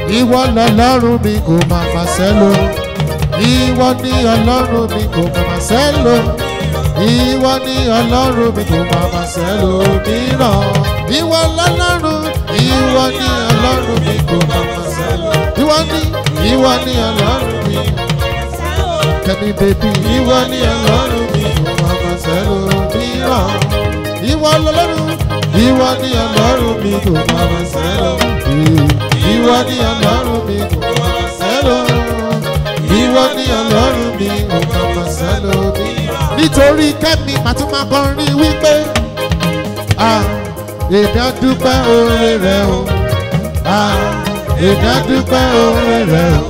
ìwọ lọlọ́run mi kò máa ma sẹ́lò ìwọ ni ọlọ́run mi kò máa ma sẹ́lò ìwọ ni ọlọ́run mi kò máa ma sẹ́lò mìíràn ìwọ lọlọ́run ìwọ ni ọlọ́run mi kò máa ma sẹ́lò ìwọ ni ìwọ ni ọlọ́run mi kẹ́mi bèbí ìwọ ni ọlọ́run mi kò máa ma sẹ́lò mìíràn ìwọ lọlọ́run ìwọ ni ọlọ́run mi kò máa ma sẹ́lò ìwọ ni ọlọ́run mi kò máa ma sẹ́lò ìwọ ni ọlọ́run mi kò máa ma sẹ́lò mìíràn. nítorí kẹ́mi màá tún máa kọrin wípé ah èmi á dúpẹ́ oore rẹ o ah èmi á dúpẹ́ oore rẹ o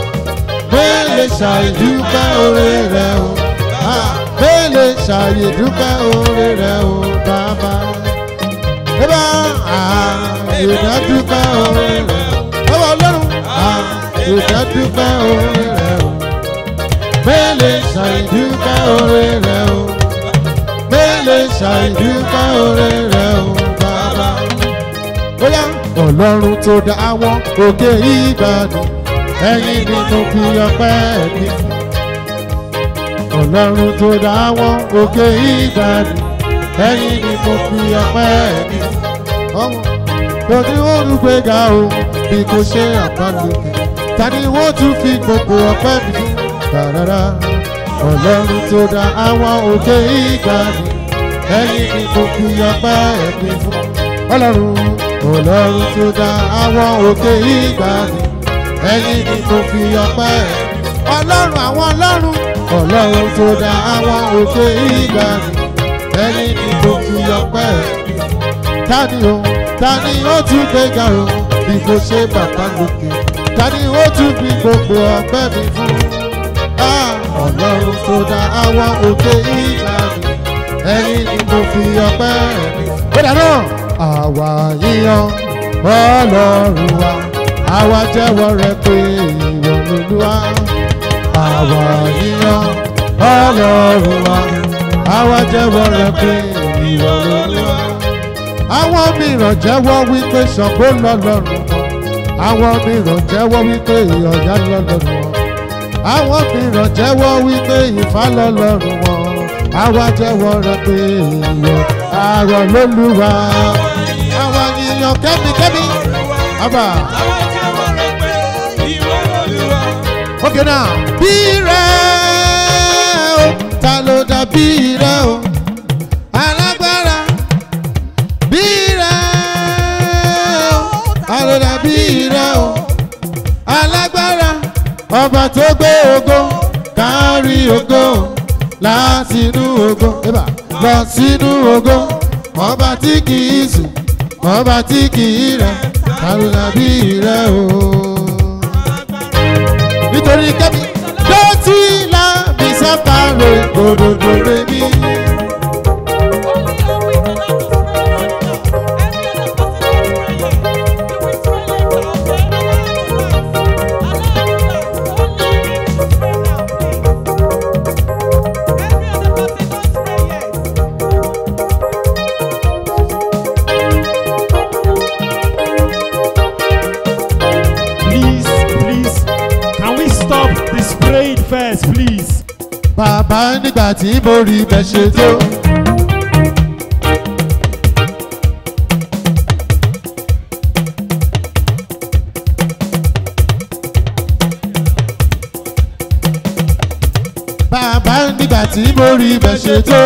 mélèé ṣàìdúpẹ́ oore rẹ o ah mélèé ṣàìdúpẹ́ oore rẹ o bàbá. Bàbá ah èmi á dúpẹ́ oore rẹ o bàbá ọlọ́run ah èmi á dúpẹ́ oore rẹ o mélèé ṣàìdúpẹ́ oore rẹ o mélèé ṣàìdúpẹ́ oore rẹ o bàbá. Bóyá ọlọ́run tó dá àwọn òkè ìgbàdùn ẹ̀yin ni mo fi ọpẹ́ mi fún. Ọlọ́run tó dá àwọn òkè ìgbàdùn ẹ̀yin ni mo fi ọpẹ́ mi fún. Ọmọ kò ní wọ́n ń gbéga o bí kò ṣe àpálòkè ta ni wọ́n tún fi gbogbo ọpẹ́ mi fún. Rárá ọlọ́run tó dá àwọn òkè ìgbàdùn ẹ̀yin ni mo fi ọpẹ́ mi fún. Ọlọ́run ọlọ́run tó dá àwọn òkè ìgbàdùn ẹ̀yin ni mo fi ọpẹ́ ọlọ́run àwọn ọlọ́run ọlọ́run tó dá àwọn òkè ìgbàanì ẹ̀yin ni mo fi ọpẹ́ tani o tani ó tún gbéga o bí kò ṣe bàbá lókè tani ó tún fi gbogbo ọpẹ́ mi fún Ah, ọlọ́run tó dá àwọn òkè ìgbàanì ẹ̀yin ni mo fi ọpẹ́ mi ó dáná àwa yíyan ọlọ́run wa àwa jẹ́wọ́ rẹ pé ìwọ lolúwa àwa yíyan ọlọ́run wa àwa jẹ́wọ́ rẹ pé ìwọ lolúwa. àwọn mìíràn jẹ́wọ́ wípé ṣàngó lọ́lọ́run wọn àwọn mìíràn jẹ́wọ́ wípé ọ̀yá lọ́lọ́run wọn àwọn mìíràn jẹ́wọ́ wípé ìfá lọ́lọ́run wọn àwa jẹ́wọ́ rẹ pé ìwọ àrọ̀ lolúwa àwa yíyan kẹ́mikẹ́mi. Abba. Okay now. Bí rẹ̀ o, ta ló dàbí rẹ̀ o? Alágbára. Bí rẹ̀ o, ta ló dàbí rẹ̀ o? Alágbára. Ọba tó gbé ògo, kárí ògo, látinú ògo, eba, lọ sínú ògo. Ọba tí kì í sùn, ọba tí kì í rẹ̀, ta ló dàbí rẹ̀ o? nítorí kẹ́mi dọ́tí la mi sábà rè gbòdòdò rè mí. Please, please, can we stop the spraying first, please? bàbá nígbà tí mo rí bẹ́ ṣe tó. bàbá nígbà tí mo rí bẹ́ ṣe tó.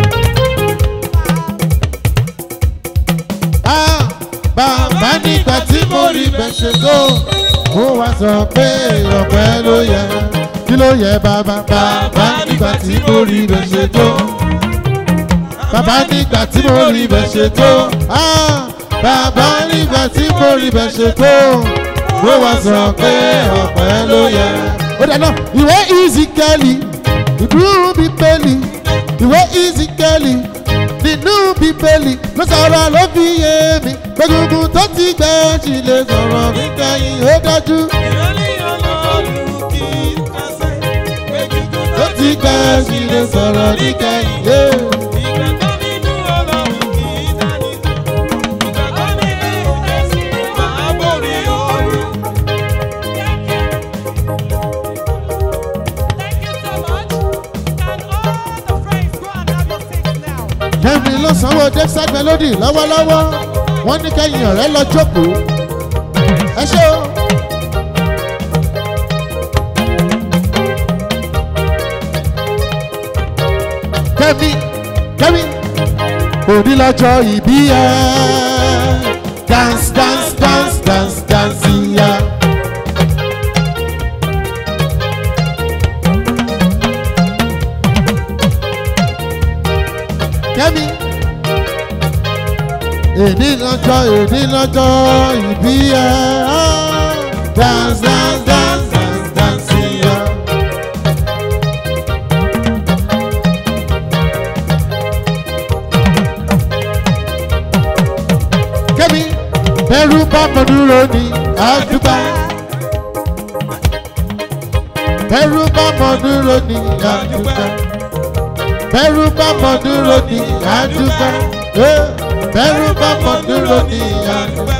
Ah, bàbá nígbà tí mo rí bẹ́ ṣe tó. mo wá sọ pé ọpẹ́ ló yẹ kí ló yẹ bàbá bàbá nígbà tí mo rí bẹ́ ṣe tó. bàbá nígbà tí mo rí bẹ́ ṣe tó. Ah, bàbá nígbà tí mo rí bẹ́ ṣe tó. mo wá sọ pé ọpẹ́ ló yẹ. ó dáná ìwé ìzìkẹ́lì ìdúró bíbélì ìwé ìzìkẹ́lì nínú bíbélì ló sọ̀rọ̀ ló fi yé mi gbẹ̀gùngùn tó ti gbẹ́ sí lè sọ̀rọ̀ nígbẹ̀yìn ó dájú tó ti gbẹ́ sí lè sọ̀rọ̀ nígbẹ̀yìn. Yeah. dexter melody lọ́wọ́lọ́wọ́ wọ́n ní kẹ́yìn ọ̀rẹ́ lọ jókòó ẹ ṣé o. kẹ́mi kẹ́mi òní lọ́jọ́ ìbí ẹ dance dance dance dance dance ya. kẹ́mi èní lọ́jọ́ èní lọ́jọ́ ìbí ẹ dance dance dance dance dance ya. kẹ́mi bẹ́rù bá mọ dúró ní àdúgbà. bẹ́rù bá mọ dúró ní àdúgbà. bẹ́rù bá mọ dúró ní àdúgbà. Eh, bẹ́rù bá mọ dúró ní àdúgbà.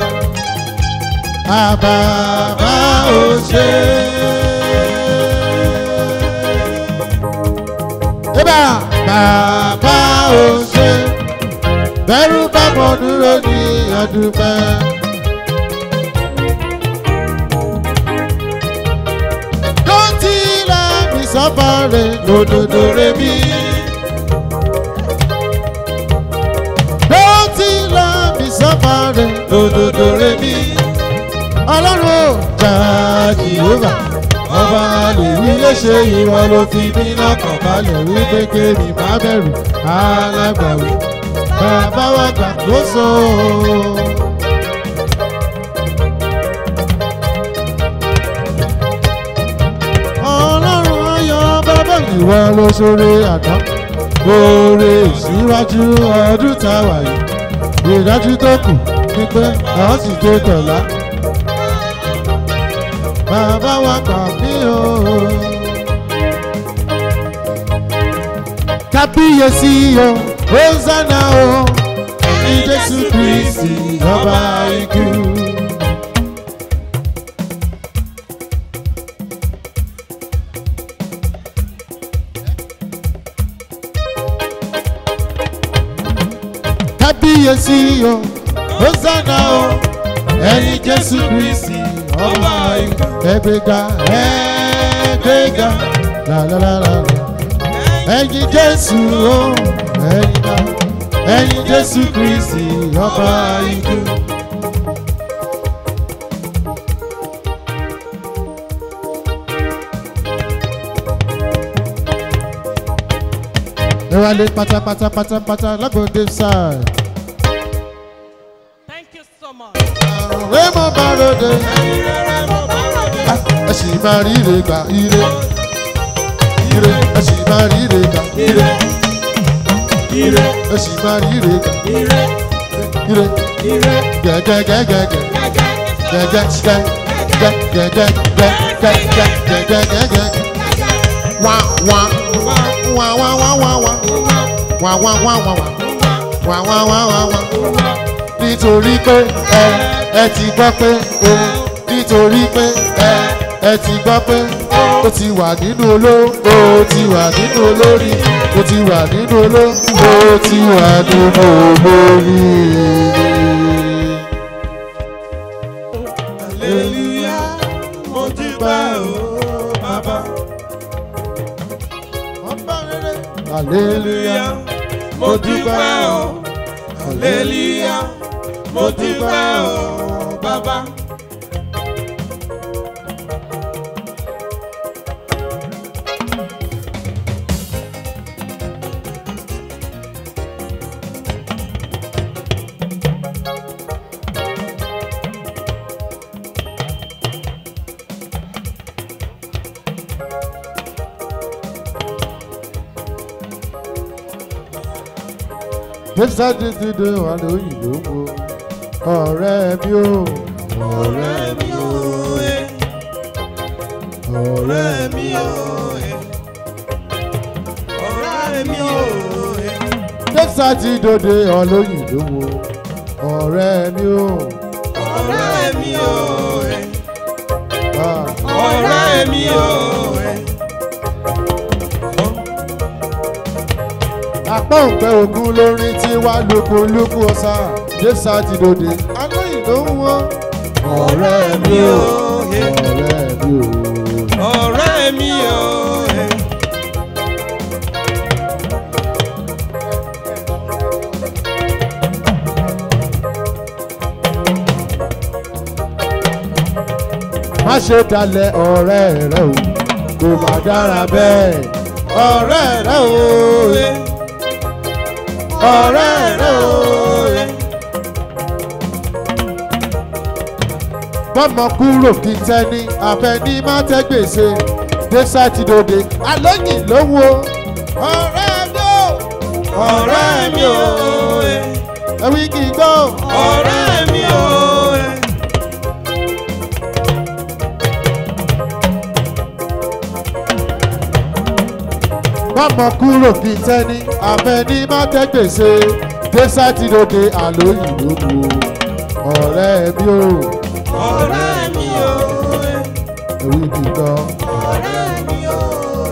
àbàbà ò ṣe. Eba bàbá ò ṣe bẹ́rù bá mọ̀ dúró ní ọdúnpẹ́. Dọ́tí la mi sọ́fàrẹ̀ lòdòdó rẹ̀ mi. Dọ́tí la mi sọ́fàrẹ̀ lòdòdó rẹ̀ mi. Ọlọ́run ò jà Jèhófà. Ọba àlèwí lè ṣe ìwọ ló fi mí lọ́kàn balẹ̀ wípé kéèmí má bẹ̀rù alágbàwí bàbá wa gbàgbóso. ọlọ́run ayọ̀ bàbá ìwọ ló ṣoore àná oore ìṣíwájú ọdún tá a wà yìí ìdájú tó kù ni pé àwọn sì dé tọ̀lá. bàbá wa gbà mí o. kábíyèsí o hosanna o ní jésù kristi ọba ikú. kábíyèsí o hosanna o ẹ̀yin jésù kristi ọba ikú. ẹgbẹ́ga ẹgbẹ́ga làlálàlà ẹ̀yin jésù o ẹ̀yin náà ẹ̀yin jésù kristi ọba ikú. ẹ wá lé pátápátá pátápátá lágbóde sáà. Thank you so much. àrùn rẹ̀ mọ́ bá ròde. ẹ sì máa rí ire gbà ire. ire ẹ sì máa rí ire gbà ire. ire ẹ sì máa rí ire gbà ire. gẹ́gẹ́gẹ́gẹ́gẹ́ gẹ́gẹ́ gẹ́gẹ́gẹ́gẹ́gẹ́gẹ́gẹ́gẹ́. wá wá wá wá wá wá wá wá wá wá wá wá wá wá wá wá nítorí pé ẹ ẹ ti gbọ́ pé o nítorí pé ẹ ẹ ti gbọ́ pé o ti wà nínú oló o ti wà nínú olórí o ti wà nínú oló o ti wà nínú olórí. Hallelujah, mo dúpẹ́ o, bàbá. hallelujah Hallelujah, mo dúpẹ́ o. Hallelujah, mo dúpẹ́ o, bàbá. Jésù dídí wà lóyìnbó wo ọ̀rẹ́ mi ò ọ̀rẹ́ mi ò ọ̀rẹ́ mi ò. Ọ̀rẹ́ mi ò, Jésù ti dòde ọlóyìnbó wo ọ̀rẹ́ mi ò. ọ̀rẹ́ mi ò, Ah, ọ̀rẹ́ mi ò. apọ́ǹpẹ́ ogun lórin tí wá lukuluku ọ̀sà jésà ti dòde alóyìn ló ń wọ́n. ọ̀rẹ́ mi ò ọ̀rẹ́ mi ò. ọ̀rẹ́ mi o. má ṣe dalẹ̀ ọ̀rẹ́ rẹ o kò má dára bẹ́ẹ̀ ọ̀rẹ́ rẹ o ọ̀rẹ́ rẹ o. bọ́mọ kúrò kí tẹ́ni àfẹ́ni má tẹ́ gbèsè dé sátidóde alóyìn ló wo ọ̀rẹ́ mi o ọ̀rẹ́ mi o. ẹ̀wí kì í gbọ́ ọ̀rẹ́ mi o. bọ́mọ kúrò kí tẹ́ni àfẹ́ni má tẹ́ gbèsè dé sátidóde alóyìn ló wo ọ̀rẹ́ mi o ọ̀rẹ́ mi o. ẹ̀wí kì í gbọ́. ọ̀rẹ́ mi o.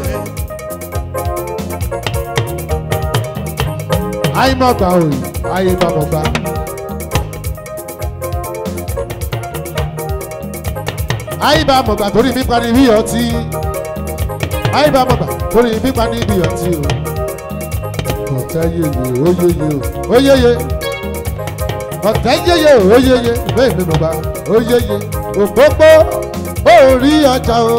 àìmọ̀gbà òyì àìmọ̀gbà. àìbámọ̀gbà torí mi pani bí ọtí àìbámọ̀gbà torí mi pani bí ọtí o. ọ̀tẹ́ yeye oyeye o oyeye ọ̀tẹ́ yeye o oyeye bẹ́ẹ̀ mi mọ̀gbà oyeye òpópó orí ọjà o.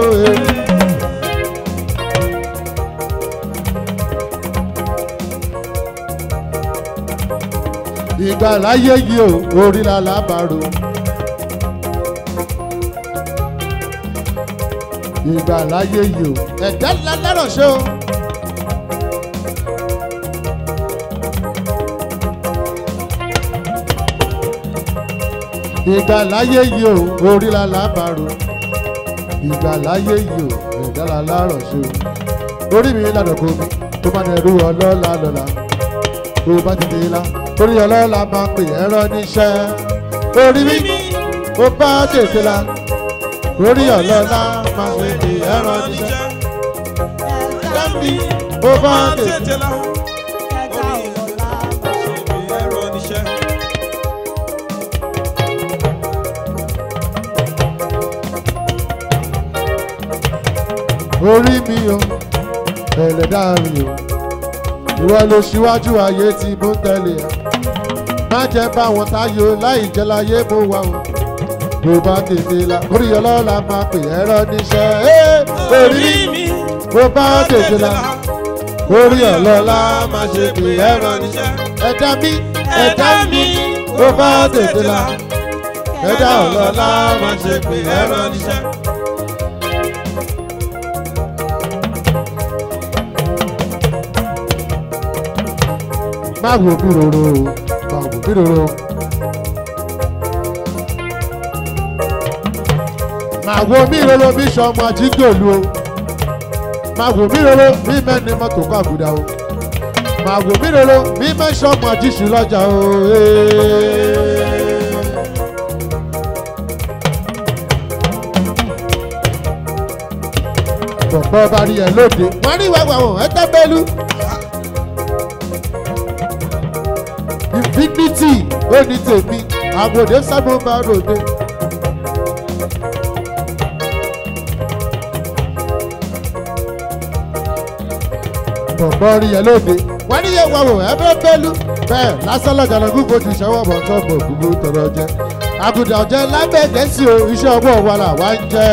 ìgbà láyé yìí o orí la lábàárò. ìgbà láyé yìí o ẹ̀dá ńlá lárọ̀ ṣe o. ìgbà láyé yìí o orí la lábàárò. ìgbà láyé yìí o ẹ̀dá ńlá lárọ̀ ṣe o. orí mi lànà kò mi tó má dẹrù ọlọ́lá lọ́la tó bá ti dé la torí ọlọ́lá máa pè ẹ̀rọ níṣẹ́ orí mi ó bá tètè la torí ọlọ́lá máa pè ẹ̀rọ níṣẹ́ dábì ó bá tètè la. orí mi o ẹlẹ́dá mi o ìwọ ló ṣíwájú ayé tí mo ń tẹ̀lé ẹ má jẹ́ bá wọn táyò láì jẹ́ láyé mo wà o bó bá tètè la orí ọlọ́la máa pè ẹ̀rọ níṣẹ́ ẹ́ orí mi bó bá tètè la orí ọlọ́la máa ṣe pè ẹ̀rọ níṣẹ́ ẹ̀dá mi ẹ̀dá mi bó bá tètè la ẹ̀dá ọlọ́la máa ṣe pè ẹ̀rọ níṣẹ́. má wò mí roro o má wò mí roro. má wò mí roro bí sọmọ àjígbòlu o má wò mí roro bí mẹ́ni mọ́tò kọ́ àgùdà o má wò mí roro bí mẹ́sọ̀mọ àjíṣù lọ́jà o. ee. bọ̀bọ̀ bá rí ẹ lóde wọ́n ní ìwà àwọn ẹ̀ tẹ́ bẹ́lú. infinity ó ní tèmi àbòdè sábò máa ròde. bọ̀bọ̀ rí ẹ lóde wọ́n ní yẹn wà wò ẹ bẹ́ẹ̀ bẹ́lú bẹ́ẹ̀ lásán lọ́jà lọ́gùn kò ti ṣẹ́wọ́ bọ̀ tó bọ̀ gbogbo tọrọ jẹ. àgùdà ọ̀jẹ̀ lábẹ́ gẹ̀ẹ́sì o iṣẹ́ ọwọ́ wa là wá ń jẹ́.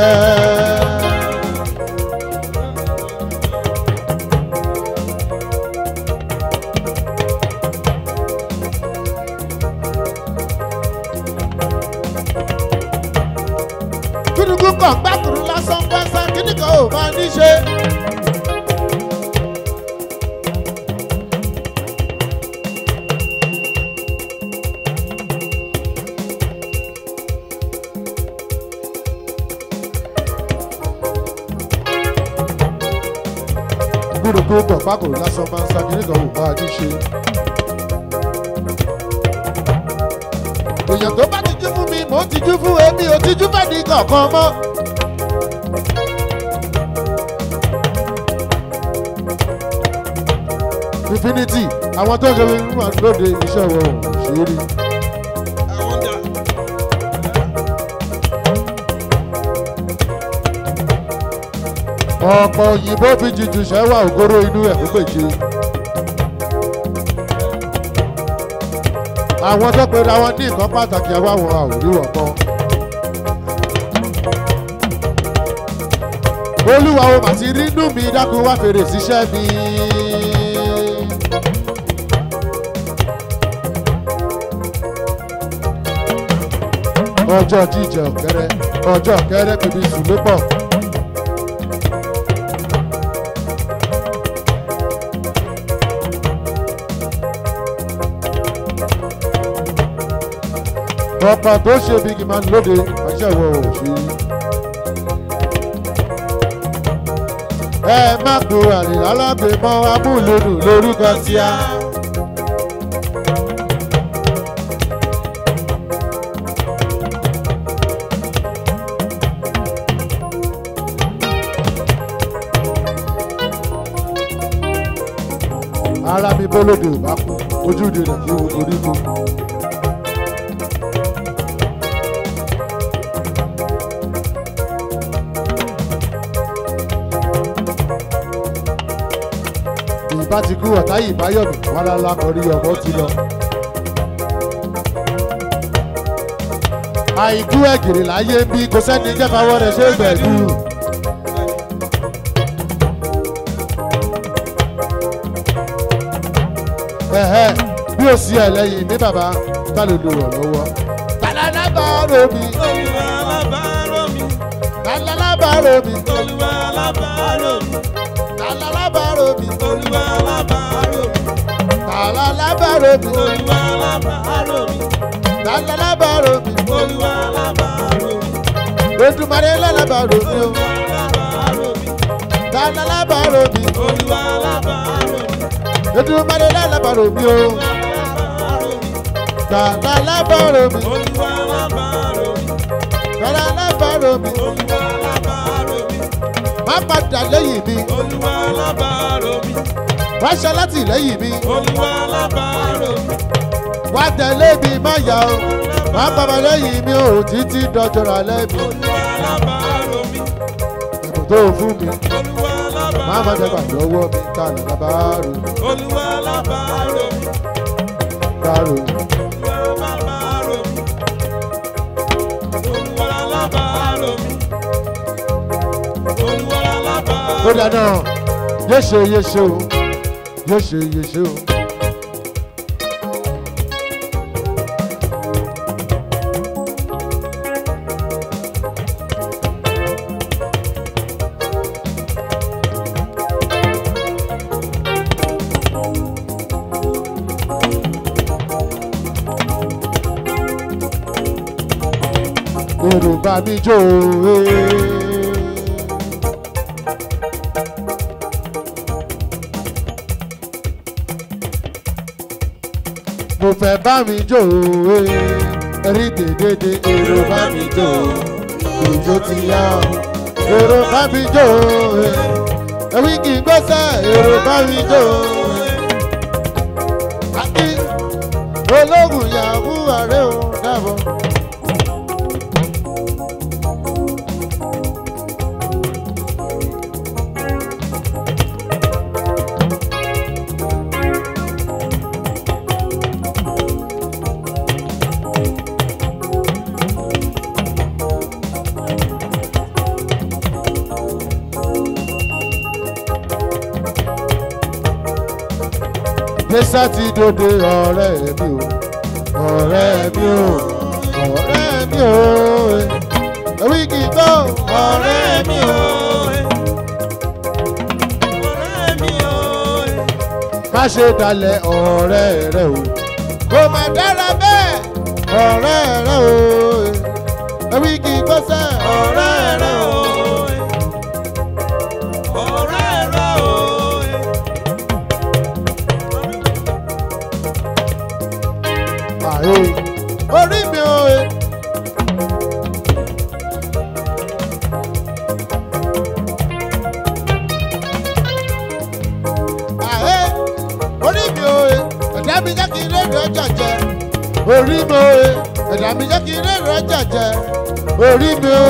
gúdúgú kan gbàkúrú lásán pásán kíní kan ò máa ní ṣe. gúdúgú kan gbàkúrú lásán pásán kíní kan ò máa ní ṣe. èèyàn tó bá tijú fún mi mò ń tijú fún èmi ò tijú fẹ́ ní kankan mọ́. infinity àwọn tó ń ṣe fún wa lóde iṣẹ́ wọn ò ṣe é rí. àwọn dà. ọ̀pọ̀ òyìnbó fi jìjù ṣẹ́wà ògóró inú ẹ̀ kó pèjì. àwọn tó pe ra wọn ní nǹkan pàtàkì àwa wọn àwòrán ọ̀pọ̀. olúwa o màtí rínú mi dákun wá fèrè síṣẹ́ mi. ọjọ́ jíjẹ ọ̀kẹ́rẹ́ ọjọ́ ọ̀kẹ́rẹ́ bíbí sùn ló pọ̀. ọ̀pọ̀ tó ṣe bí kì máa ń lóde àṣẹ ìwọ ò ṣe. ẹ má gbó àlè alágbèémọ́ amúlòdù lórúkọ tíá. ara mi bólódé ò bá kú ojúde rẹ̀ kí wo orí mu. ìbá ti kú ọ̀tá yìí bá yọ̀mí wọn lálá kọrí ọmọ ti lọ. àìkú ẹ̀gìrì láyé ń bí kò sẹ́ni jẹ́fàwọ́ rẹ̀ ṣe gbẹ̀dú. ẹ̀hẹ́ bí ó sí ẹ̀ lẹ́yìn mi bàbá tá ló lò rọ̀ lọ́wọ́. tàlálábàárò mi olúwa alábàárò mi. tàlálábàárò mi olúwa alábàárò mi. tàlálábàárò mi olúwa alábàárò mi. tàlálábàárò mi olúwa alábàárò mi. tàlálábàárò mi olúwa alábàárò mi. ojúmọ̀rẹ́ lálábàárò mi o olúwa alábàárò mi. tàlálábàárò mi olúwa alábàárò mi. ojúmọ̀rẹ́ lálábàárò mi o alábàárò mi. tàlálábàárò mi olúwa alábàárò mi. tàlálábàárò mi olúwa alábàárò mi. má padà lẹ́yìn mi olúwa alábàárò mi. wá ṣe látìlẹ́yìn mi olúwa alábàárò mi. wá tẹ̀lé mi má yà o má bàbá lẹ́yìn mi o títí dọjọ́ra lẹ́mi olúwa alábàárò mi. ẹ̀bùn tó fún mi olúwa má má alábàárò dẹ́gbà mi. lọ́wọ́ mi tàlálábàárò mi olúwa alábàárò mi. bàárò mi. olúwa alábàárò mi. olúwa alábàárò mi. olúwa alábàárò ó dáná yéṣe yéṣe o yéṣe yéṣe o. Yorùbá mi jó o. eh. mo fẹ́ bá mi jó o rí dédédé èrò bá mi jó o ìjó ti yá o èrò bá mi jó o ẹ̀wí kì í gbọ́sẹ̀ èrò bá mi jó o. àti ológun yahoo ààrẹ o dábọ̀. Jésà ti dòde ọ̀rẹ́ mi o, ọ̀rẹ́ mi o, ọ̀rẹ́ mi o, ẹ̀wí kì í gbọ́ ọ̀rẹ́ mi o. ọ̀rẹ́ mi o. Má ṣe dalẹ̀ ọ̀rẹ́ rẹ o, kò má dára bẹ́ẹ̀ ọ̀rẹ́ rẹ o, ẹ̀wí kì í gbọ́ sẹ́ ọ̀rẹ́ rẹ o. ọ̀rẹ́ rẹ o. Àyè orí mi o. Àyè orí mi o ẹ̀dá mi jẹ́ kí n rẹ̀ jẹ̀jẹ̀ orí mi o.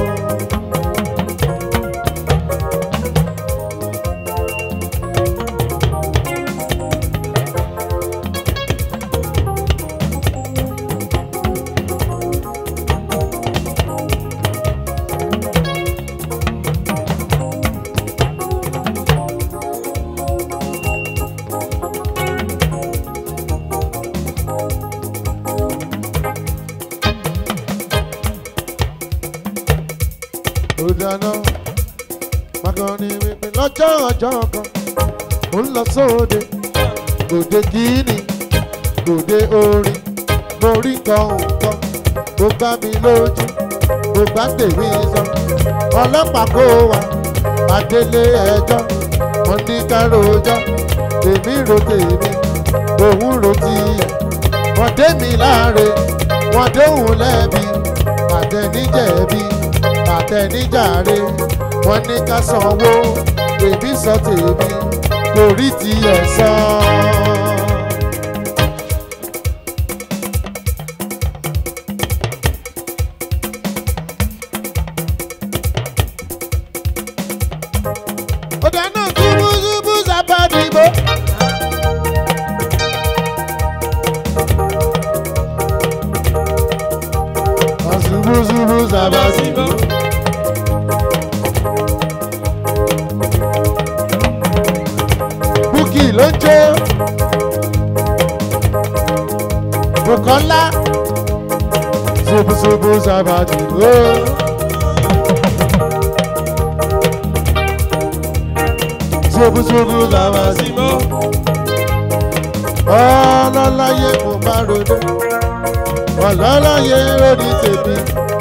ó dáná magani wípé lọ́jọ́ ọjọ́ kan ó ń lọ sóde gòdè kíní gòdè orin mo rí nǹkan nǹkan ó gbá mi lójú ó gbá tèmi sọ ọlọ́pàá kó wa adélé ẹjọ́ wọn ní ká rojọ́ tèmi ro tèmi òun ro tiẹ̀ wọ́n dé mi láre wọ́n dóhùn lẹ́bi àtẹnijẹ̀bi àtẹnijáre wọ́n ní ká sanwó èmi sọ tèmi kò rí tiẹ̀ sọ. ó dáná ṣubú-ṣubú sábàdìbò. ṣubú-ṣubú sábàdìbò. búkì ló ń jó Bùkọ́lá ṣubú-ṣubú sábàdìbò. ṣubú-ṣubú sábàdìbò. ọlọ́láyé mo bá rodó ọlọ́láyé lórí tèmi.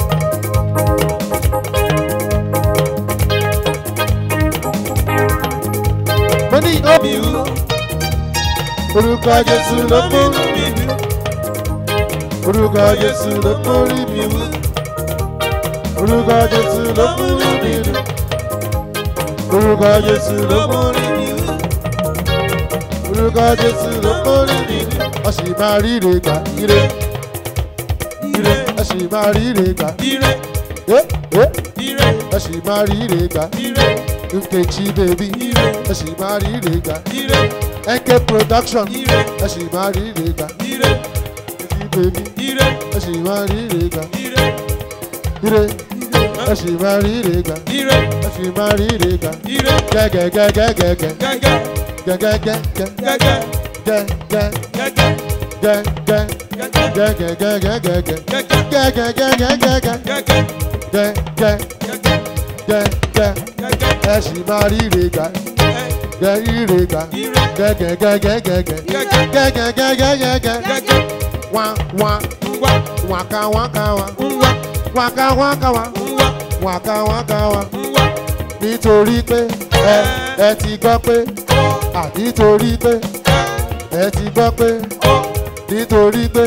mo ní omi wú orúkọ jésù ló mú orúkọ jésù ló mú rí mi wú orúkọ jésù ló mú rí mi dùn orúkọ jésù ló mú rí mi wú orúkọ jésù ló mú rí mi dùn ọ sì máa ríre gbà ire ire ọ sì máa ríre gbà Ire, ẹ ẹ ire, ọ sì máa ríre gbà ire, nkechi bèbí ire, ọ sì máa ríre gbà ire, nk production ire, ọ sì máa ríre gbà ire, nkechi bèbí ire, ọ sì máa ríre gbà ire, ire ọ sì máa ríre gbà ire, ọ sì máa ríre gbà ire, gẹ́gẹ́gẹ́gẹ́gẹ́ gẹ́gẹ́, gẹ́gẹ́gẹ́gẹ́ gẹ́gẹ́, gẹ́gẹ́ gẹ́gẹ́, gẹ́gẹ́ gẹ́gẹ́, gẹ́gẹ́gẹ́gẹ́gẹ́ gẹ́gẹ́, gẹ́gẹ́gẹ́gẹ́gẹ́ gẹ́gẹ́, gẹ́gẹ́ gẹ́gẹ́, gẹ́gẹ́ ẹ sì máa ríre gbà ẹ, gẹ́ ríre gbà ire, gẹ́gẹ́gẹ́gẹ́gẹ́ gẹ́gẹ́, gẹ́gẹ́gẹ́gẹ́gẹ́ gẹ́gẹ́, wá wá ngwa, wákà wákà wá ngwa, wákà wákà wá ngwa, wákà wákà wá ngwa, nítorí pé ẹ ẹ ti gbọ́ pé ọ, àbí torí pé ẹ, ẹ ti gbọ́ pé ọ, nítorí pé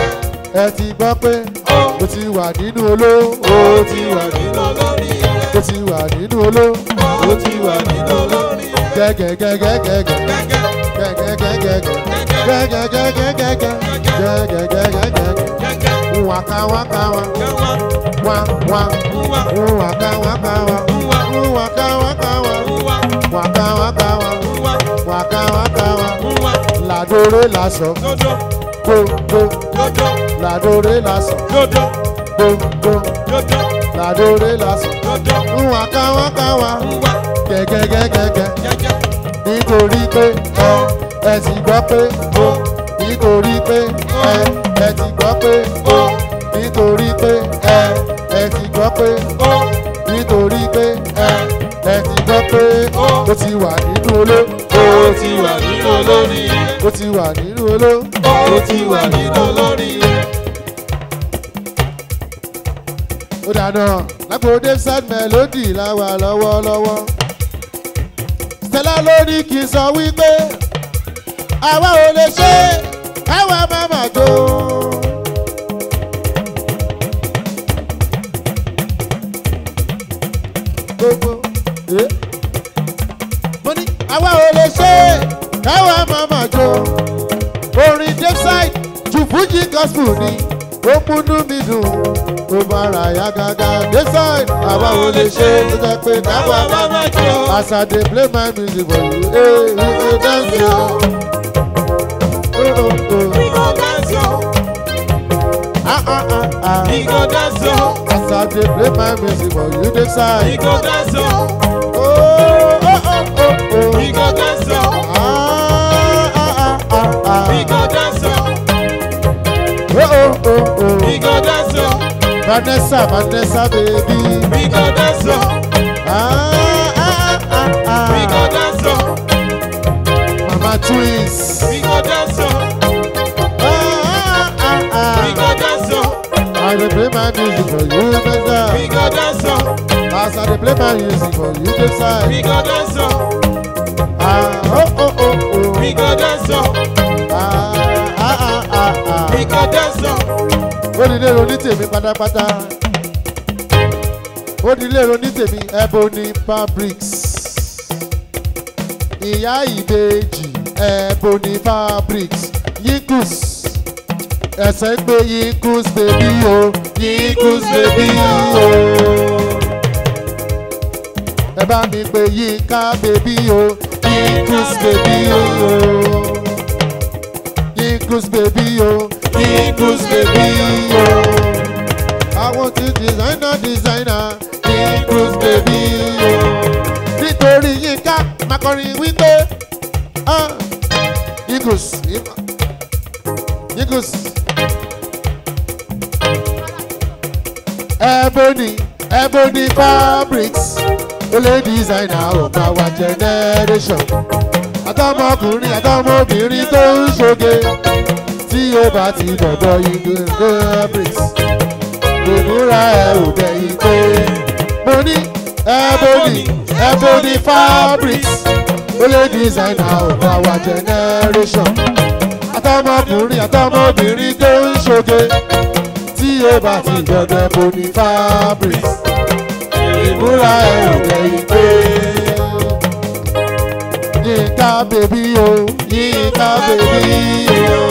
ẹ ti gbọ́ pé ọ, o ti wà nínú oló o ti wà nínú olórí rẹ̀, o ti wà nínú oló ó ti wà nínú olórí rẹ̀, gẹ́gẹ́gẹ́gẹ́gẹ́ gẹ́gẹ́, gẹ́gẹ́gẹ́gẹ́ gẹ́gẹ́gẹ́gẹ́gẹ́ gẹ́gẹ́gẹ́gẹ́ gẹ́gẹ́, wákà wákà wá gẹ́wà, wá wá ngwa, wákà wákà wá ngwa, wákà wákà wá ngwa, wákà wákà wá ngwa, wákà wákà wá ngwa, làdóré làsọ dodo, gbogbo dodo, làdóré làsọ dodo, gbogbo dodo, làdóré làsọ dodo, wákà wákà wá ngwa, gẹ́gẹ́gẹ́gẹ́ gẹ́gẹ́, nítorí pé ẹ ẹ ti gbọ́ pé ó nítorí pé ẹ ẹ ti gbọ́ pé ó nítorí pé ẹ ẹ ti gbọ́ pé ó, nítorí pé ẹ ẹ ti gbọ́ pé Ó. ó ti wà nínú oló ó ti wà nínú olórí rẹ̀, ó ti wà nínú oló ó ti wà nínú olórí rẹ̀, ó dáná lágbo david melody láwa lọ́wọ́lọ́wọ́ stella lórí kì í sọ wípé àwa ò lè ṣe káwa má má jó. gbogbo eh? mo ní àwa ò lè ṣe káwa má má jó orin david ju fújì gospel ni ó múnú mi dùn ó bára ya gágá désàn àbáwo lè ṣe tó jẹ́ pé káwa bá má jọ. as i dey play my music for you hey, we go dance yo. Oh, oh, oh. We go dance yo. Ah, ah, ah, ah. We go dance yo. as i dey play my music for you We désàn. go dance yo. Oh, oh, oh, oh, oh. We go dance yo. Ah, ah, ah, ah, ah. We go dance yo. Oh, oh, oh, oh. We go dance yo. Vanessa, Vanessa, baby. We go dance yo. Ah, ah, ah, ah, We go ah. dance yo. Mama twins. We go dance yo. Ah, ah, ah, We ah. go dance yo. I dey play my music for you, We Vanessa. go dance yo. As I dey play my music for you, this We side. go dance yo. Ah, oh, oh, oh, oh. We go dance yo. Ah, ah, ah, ah, We ah. go dance yo. Ó di lérò ní tèmi pátápátá. Ó di lérò ní tèmi Ebony Fabrics. Ìyá ìbejì Ebony Fabrics. Yinkus. Ẹsẹ̀ gbé Yinkus bèbí o. Yinkus bèbí o. Ẹ bá mi pè Yinka bèbí o. Yinkus bèbí o. Yinkus bèbí o. Yinkus bèbí o. Àwọn ti designer designer Yinkus bèbí o. Nítorí Yinka máa kọrin wípé ah, Yinkus Yinkus Ebony Ebony Fabrics olè designer ọ̀gá wa generation àtọmọkùnrin àtọmọbìnrin tó ń ṣoge tí ó bá ti dọ̀dọ̀ Yinkus Fabrics ìmúra ẹ ò dẹ̀yìn pé mo ní Ebony Ebony Fabrics olè designer ọ̀gá wa generation àtọmọkùnrin àtọmọbìnrin tó ń ṣoge tí ó bá ti dọ̀dọ̀ Ebony Fabrics ìmúra ẹ ò dẹ̀yìn pé. Yinka bèbí o, Yinka bèbí o.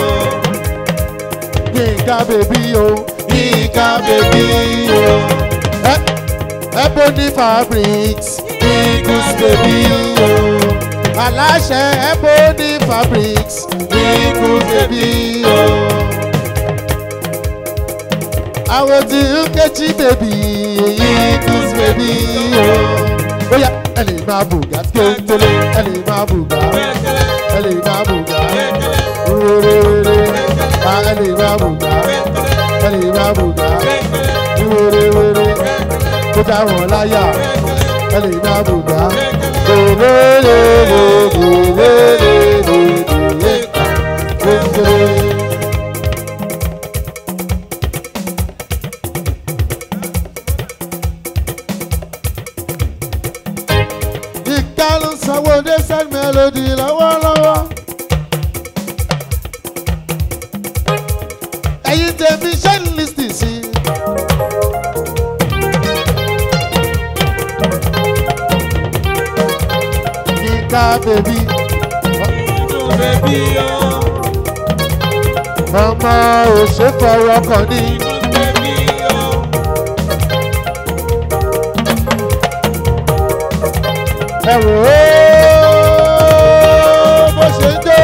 Yinka bèbí o, Yinka bèbí o. Ẹ- Ebony Fabrics, Yinkus bèbí o. Aláṣẹ Ebony Fabrics, Yinkus bèbí o. Àwọn tí Nkechi bèbí, Yinkus bèbí o. Bóyá ẹ lè máa bùgá kéńtélé, ẹ lè máa bùgá, ẹ lè máa bùgá, wérewére, a ẹ lè máa bùgá, ẹ lè máa bùgá, wérewére, kó dá wọn láyà, ẹ lè máa bùgá. Ìka ló sanwó dé send melody lọ́wọ́lọ́wọ́. Ẹ̀yin tèmi ṣe ń lísìn sí. Yinka bèbí Baby, oh, ọmọ òṣèfọwọ́ kan ní. baby, oh. Ẹ wò ó bó ṣe ń jó.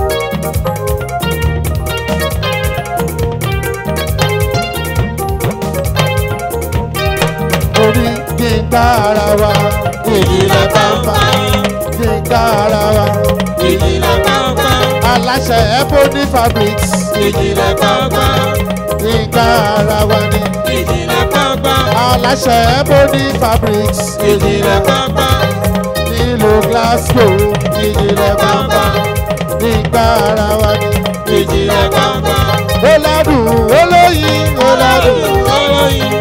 Orí Yinka ara wa, ìdílé bàbá. Yinka ara wa, Ìjìnlẹ̀ pàápàá, aláṣẹ Ebony Fabrics. ìjìnlẹ̀ pàápàá, Yinka ara wa ni ìjìnlẹ̀ pàápàá, aláṣẹ Ebony Fabrics. ìjìnlẹ̀ pàápàá, Nílùú Glasgow, ìjìnlẹ̀ bàbá. Yinka ara wa ni. ìjìnlẹ̀ pàápàá. ó ládùn ó lóyin ó ládùn Olóyin,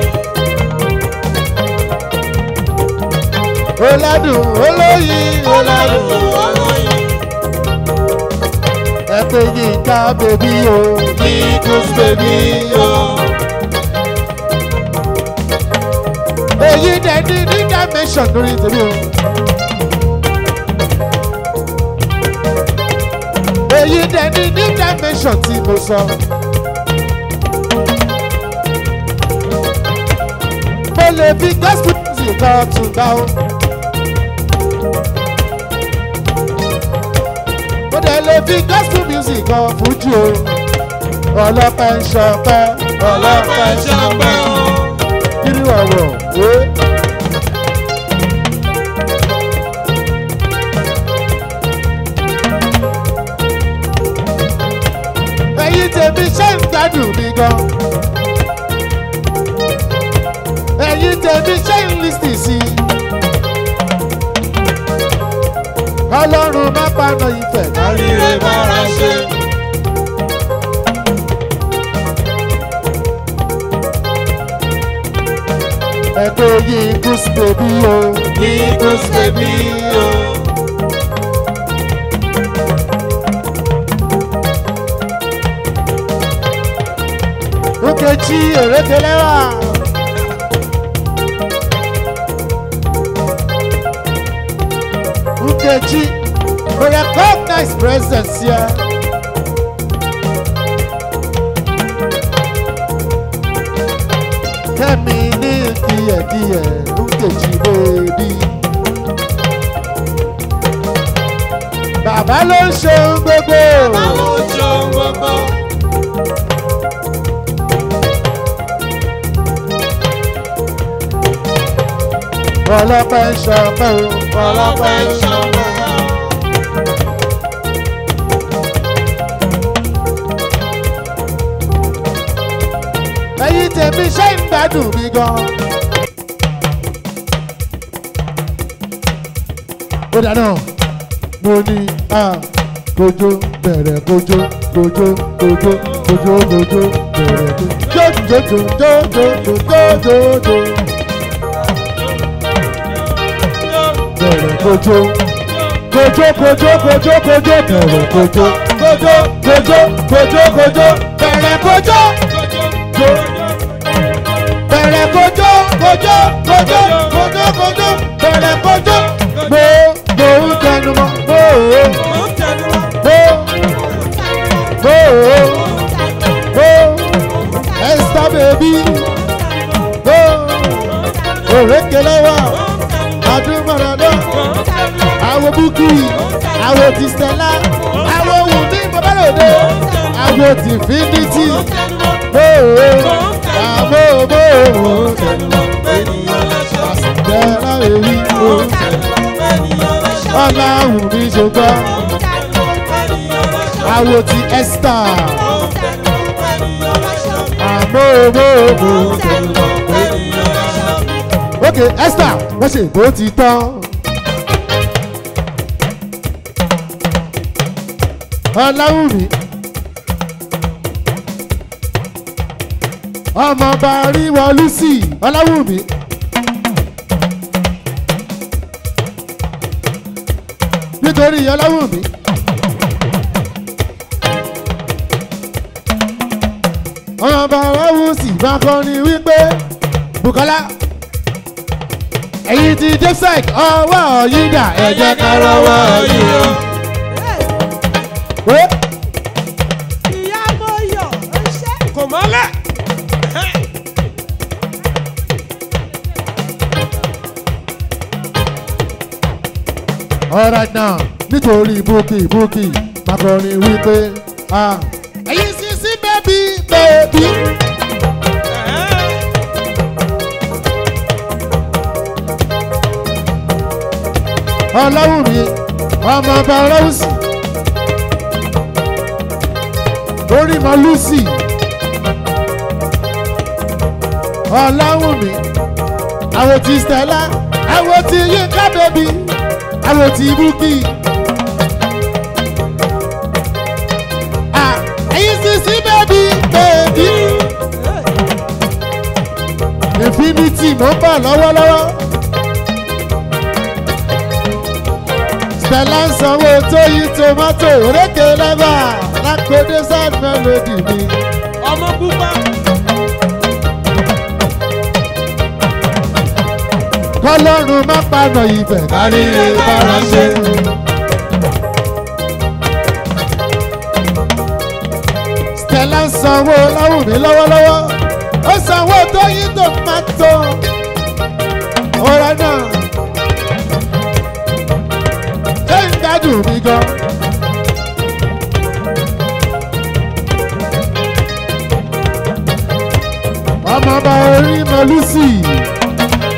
ó ládùn ó lóyin ó ládùn. olóyin, ẹ pé Yinka bèbí o Yinkus bèbí o. èyí dẹ̀ ní ní dimension lórí tèmi o. èyí dẹ̀ ní ní dimension tí mo sọ. lè fi gospel music kan tún gbà ó. mo dẹ̀ lè fi gospel music kan fújì o. ọlọ́pẹ́ ń ṣọpẹ́ ọlọ́pẹ́ ṣọpẹ́ o. kiri ọ̀rọ̀ wé. ẹ̀yin tèmi ṣe ń gbádùn mi gan. ẹ̀yin tèmi ṣe ń lísì sí i. ọlọ́run má paná ìfẹ́ kárí Ire bára ṣe. ẹ̀kọ́ yìí gúúsù bèbí o. Eagles baby o. Nkechi Erekelewa. Nkechi, we recognize presence here. Kẹ́mi ní díẹ̀díẹ̀ Nkechi bèbí. Bàbá ló ń ṣe ohun gbogbo. Àwọn ojú ohun gbogbo. Ọlọ́pẹ́ ń ṣọpẹ́ o. Ọlọ́pẹ́ ṣọpẹ́ o. ẹ̀yin tèmi ṣe ń gbádùn mi gan. ó dáná mo ní a kojú bẹ̀rẹ̀ kojú kojú kojú kojú kojú bẹ̀rẹ̀ kojú jójójójójójójójó bẹ̀rẹ̀ kojú kojú kojú kojú kojú bẹ̀rẹ̀ kojú kojú kojú kojú kojú bẹ̀rẹ̀ kojú bẹ̀rẹ̀ kojú kojú kojú kojú kojú bẹ̀rẹ̀ kojú mo mo ń tẹnu mọ́ mo ò Ó ń tẹnu mọ́. mo mo ò mo ẹ̀sítá bèbí mo òrékelẹ́wà adúmọ̀ràdọ́ àwọn búkì àwọn ti stella àwọn wùmí babalòde àwọn ti finiti mo ò àmọ́ mo ò tẹnu mọ́ Ènìyàn lẹ́ṣọ̀. tẹ̀lá èyí mo Ènìyàn lẹ́ṣọ̀. ọ̀làwùn mi ṣùgbọ́n Ènìyàn lẹ́ṣọ̀. àwọn ti esther Ènìyàn lẹ́ṣọ̀. àmọ́ mo ò tẹnu mọ́. Ènìyàn lẹ́ṣọ̀. ok esther wọ́n ṣe bó ti tán. ọláwùmí ọmọọba ríwọ lucy ọláwùmí. nítorí ọláwùmí. ọmọọba ọláwùsì bá kọrin wípé bukola ẹ̀yin ti joseph ọwọ́ yín dà ẹ jẹ́ ká rọwọ́ yín o. Wé, ìyá mo yọ̀ ó ṣe. Kò mọ́lẹ̀. alright now nítorí búkì búkì makọrin wípé ah, ẹ̀yin sì sí bẹ́bí bẹ́bí. ọlọ́wùmí ọmọ ọba ọlọ́wùsì orí mọ lucy ọlọ́wùmí àwọn ti stella àwọn ti yínká bẹ́bí àwọn ti búkì. Ah, ẹ̀yin sì sí bẹ́bí bẹ́bí. infinity mo ń bọ̀ lọ́wọ́lọ́wọ́. Stella ń sanwó tó yí tomato òrékè lẹ́bà lákòdé sad melody mi. Ọmọ pupa. Kọ́lọ́run má paná ibẹ̀ kárí bára ṣe. Stella ń sanwó láwùmí lọ́wọ́lọ́wọ́. Ó sanwó tó yí tomato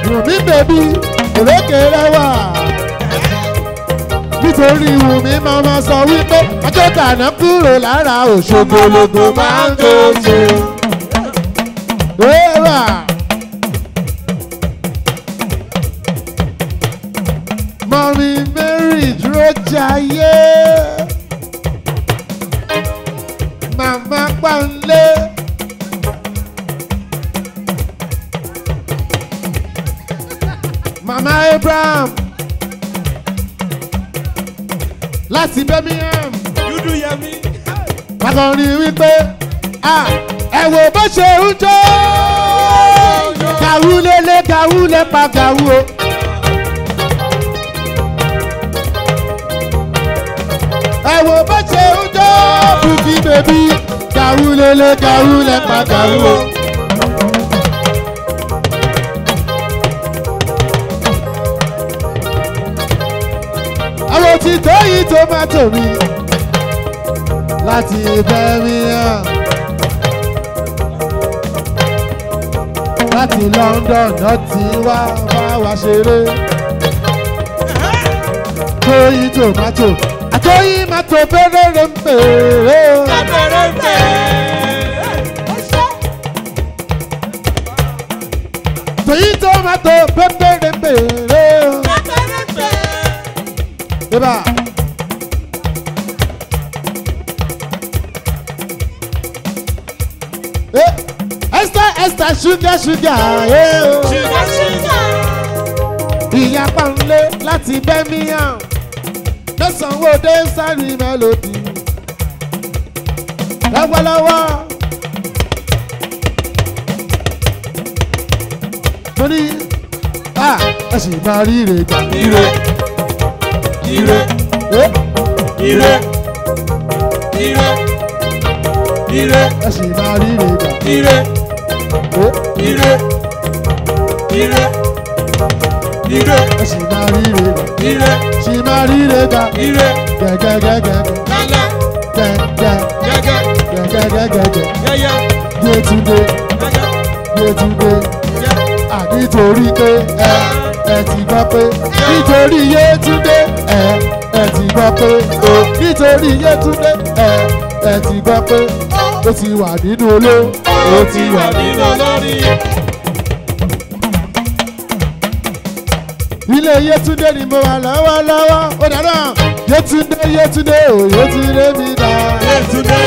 wùmí bèbí òrékèrè wà nítorí wùmí màmá sọ wípé ọjọ́ tàná kúrò lára òṣogbológo máa ń tó ṣe. Ewà. Mọ̀mí Mary dúró jayé. Màmá Pàǹlé. Màmá Abraham. Láti Birmingham. Dúdú Yẹmí. Akọrin wípé "Ah, ẹ wo bó ṣe ń jó. Kàwú lélẹ̀ kàwú lè pa kàwú o. Ẹ wo bó ṣe ń jó. Bùkí bèbí kàwú lélẹ̀ kàwú lè pa kàwú o. Àwọn tí tó yí tomato mi láti Birmingham láti London náà ti wá bá wa ṣeré tóyí tomato àtóyí mato bẹ́rẹ̀rẹ̀ ń bèrè Abẹ́rẹ́ ń bẹ̀. tóyí tomato bẹ́rẹ̀rẹ̀ ń bèrè Abẹ́rẹ́ ń bẹ̀. débà. Eh, Esther Esther sugar sugar eh, oh. Ṣúgà ṣúgà. ìyá pàǹlé láti Birmingham lọ́sàn-án dé sáré melody lọ́wọ́lọ́wọ́ mo ní ah, ẹ sì máa rí ire gbà Ire. Ire. Eh, Ire. Ire. Ire. ẹ sì máa rí ire gbà Ire. Eh, Ire. Ire. Ire. ẹ sì máa rí ire gbà Ire. sì máa rí ire gbà Ire. gẹ́gẹ́gẹ́gẹ́ Lálẹ́. gẹ́gẹ́ Gẹ́gẹ́. gẹ́gẹ́gẹ́gẹ́ Yẹ́yẹ́. Yétúndé Gẹ́gẹ́. Yétúndé. Yẹ́. nítorí pé ẹ ẹ ti gbọ́ pé nítorí Yétúndé ẹ ẹ ti gbọ́ pé o nítorí Yétúndé ẹ ẹ ti gbọ́ pé ó ti wà nínú oló ó ti wà nínú. nínú lórí. ilé Yétúndé ni mo wà lọ́wọ́lọ́wọ́ ó dáná Yétúndé Yétúndé ò Yétúndé mi dá Yétúndé.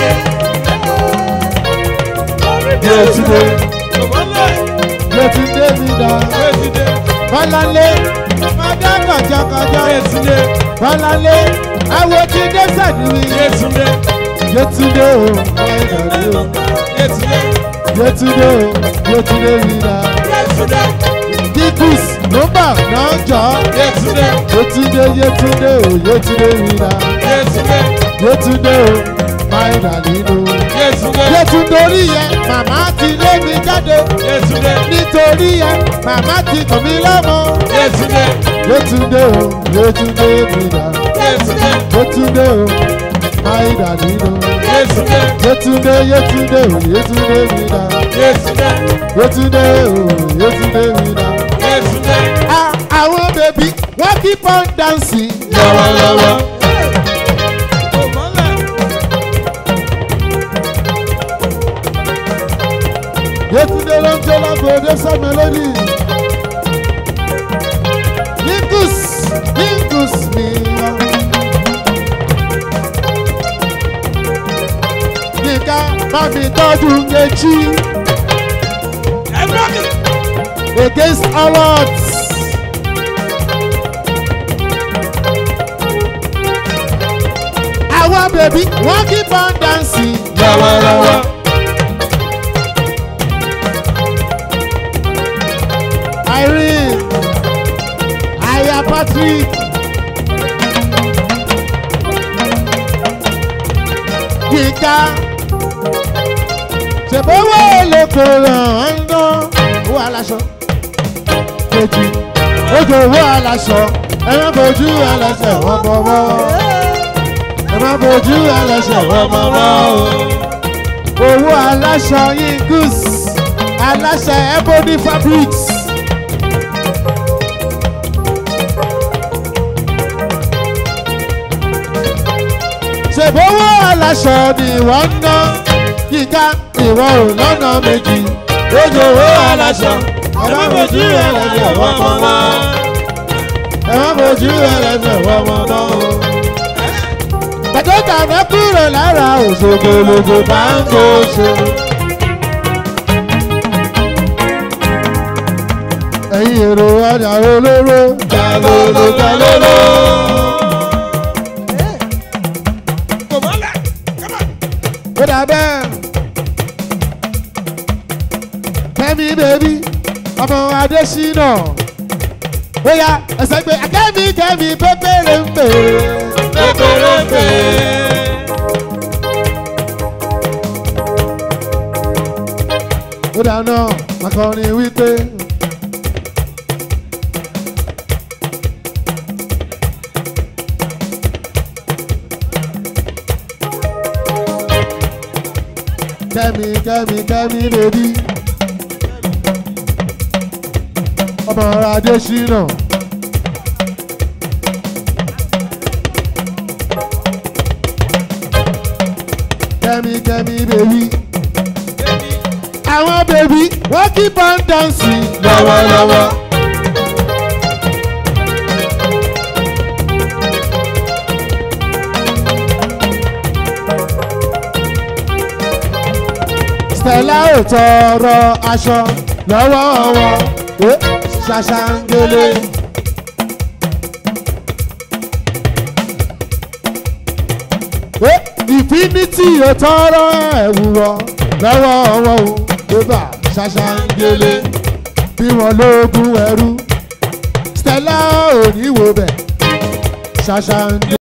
Yétúndé Ọmọlẹ́. Yétúndé mi dá Yétúndé. Bọ́láńlé ọmọdé kọjọkọjọ Yétúndé. Bọ́láńlé àwọn tí dé sàdúrí Yétúndé. Yétúndé o ọ̀ẹ́dọ̀rí o. Yétúndé. Yétúndé o Yétúndé rira Yétúndé. Kíkùs nọ́mbà náà jọ Yétúndé. Yétúndé Yétúndé o Yétúndé rira Yétúndé. Yétúndé o máìlà nínú. Yétúndé. Yétúndé orí yẹn màmá ti lé mi jáde Yétúndé. nítorí yẹn màmá ti kàn mí lọ́mọ. Yétúndé. Yétúndé o Yétúndé rira Yétúndé. Yétúndé o máìlà nínú. Yétúndé. Yétúndé Yétúndé o Yétúndé rira Yétúndé. Yétúndé o Yétúndé rira. Yétúndé. Ah, àwọn bèbí wọ́n keep on dancing. Lọ́wọ́lọ́wọ́. Ọmọlẹ́. Yétúndé ló ń jó lágbóde sọ́mi lónìí. Yíngus Yíngus mi lọ. Yínká bá mi tọ́jú Nkechi Ẹgbẹ́ mi. against all odds. Àwọn bèbí wọ́n keep on dancing. Lọ́wọ́lọ́wọ́. Irene, Aya Patrick. Yínká. Ṣèbówó olóko ràn án ná. Owó aláṣọ. Kejì. Ojú owó aláṣọ. Ẹ má bojú ẹlẹ́sẹ̀ wọ́n bọ̀wọ́. Ẹ má bojú ẹlẹ́sẹ̀ wọ́n bọ̀wọ́ o owó aláṣọ yingus aláṣẹ ebony fabrics ṣèbówó aláṣọ ni wọ́n ń ná yíká ìwọ ò lọ́nà méjì Ojú owó aláṣọ. Ẹ má fojú ẹlẹ́sẹ̀ wọ́n mọ́ mọ́. ẹ má fojú ẹlẹ́sẹ̀ wọ́n mọ́ mọ́ o. Bàtọ́jà náà kúrò lára òṣogbologbo máa ń kó ṣe. Ẹ̀yin èrò ọjà olóró. Jalolo jalolo. Kò mọ́lẹ̀. Ó dà bẹ́ẹ̀. Kẹ́mi bèbí, ọmọ Adésínà. Bóyá ẹsẹ̀ gbé akẹ́mi kẹ́mi pépéré ń pè é. Pépérépé. ó dáná akọrin wípé. kẹ́mi kẹ́mi kẹ́mi bèbí ọmọ adésínà. kẹ́mi kẹ́mi bèbí àwọn bèbí wọ́n keep on dancing lọ́wọ́lọ́wọ́. Stella ò tọrọ aṣọ lọ́wọ́ wọn Eh, ṣàṣàngélé. Eh, Infinity ò tọrọ ẹ̀wù wọn lọ́wọ́ wọn o bébà ṣàṣàngélé bí wọn lóògùn ẹrú Stella ò ní wo bẹ̀ ṣàṣàngélé.